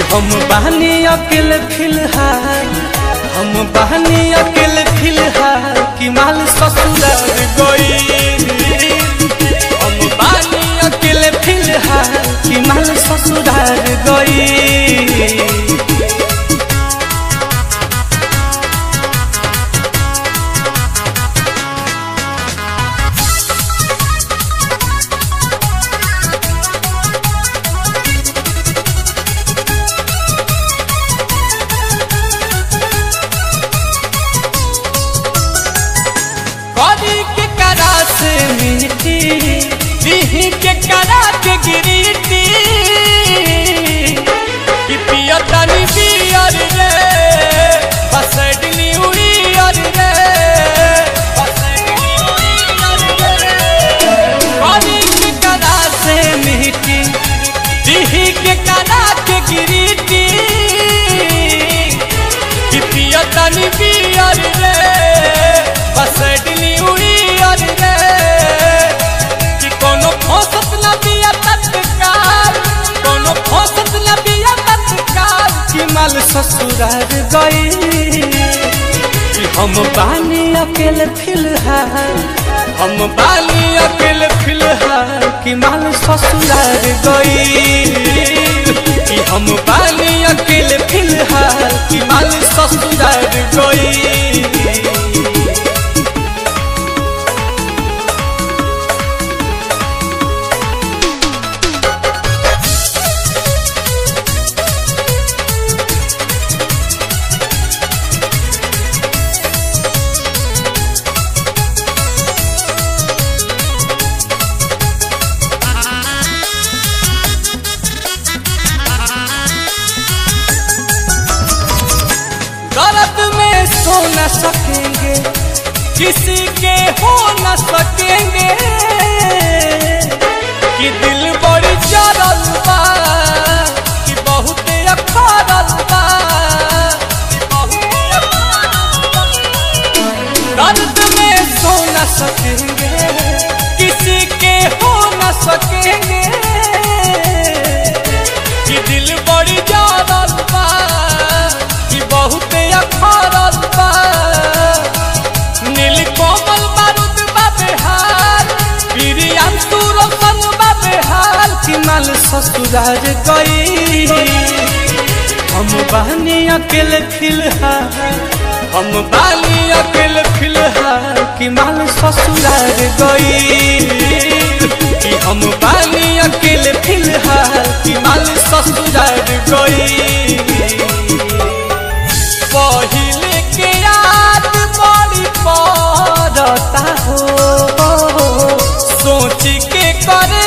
हम बहनी अकेले फिलहाल हम बहनी अकेले फिलहाल कि माल ससुराल गई हम बहनी अकेले फिलहाल कि माल ससुराल गई करी के करा से मिट्टी दीही के करा के गिरीटी कि पियो तनी बियर रे बसडनी उड़ियर रे बसडनी उड़ियर रे करी के करा से मिट्टी दीही के करा के गिरीटी कि पियो तनी बियर रे बसडनी उड़ियर रे कि कोनो फौसत न बिया तत्काल कोनो फौसत न बिया तत्काल कि माल ससुराल गई कि हम बानी अकेले फिलहाल हम बानी अकेले फिलहाल कि माल ससुराल गई कि हम बानी अकेले फिलहाल कि माल ससुराल गई दर्द में सो न सकेंगे किसी के हो न सकेंगे कि दिल बड़ी जरल बा कि बहुत अखरल बा कि बहुत अखरल बा। दर्द में सो न सकेंगे किसी के हो न सकेंगे कि दिल बड़ी जरल बा कि बहुत अखरल बा नील कोमल बारूद बा बेहाल प्रियम सुरसन बा बेहाल कि माल ससुराल गई हम बहनी अकेले फिलहाल हम बानी अकेले फिलहाल कि माल ससुराल गई कि हम बानी अकेले फिलहाल कि माल ससुराल गई पहिले के याद बड़ी पड़ता हो सोच के करे